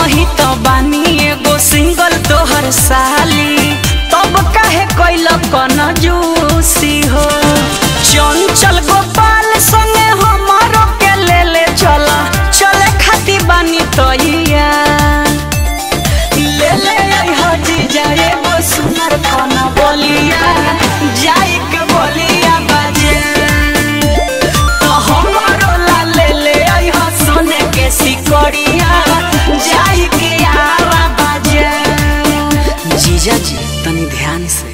ही तो बानी एगो सिंगल तोहर साली तब काहे कैल कन जूसी हो चंचल गोपाल संगे हमारो के ले ले चल चले खाती बानी तैया ले ले आई हो जीजा एगो सुनर कन बोलिया जाई के बोलिया बाजे तो हमरो ला ले ले आई हो सोने के सिकड़िया जाई के आवा बाजे जीजा जी तनी ध्यान से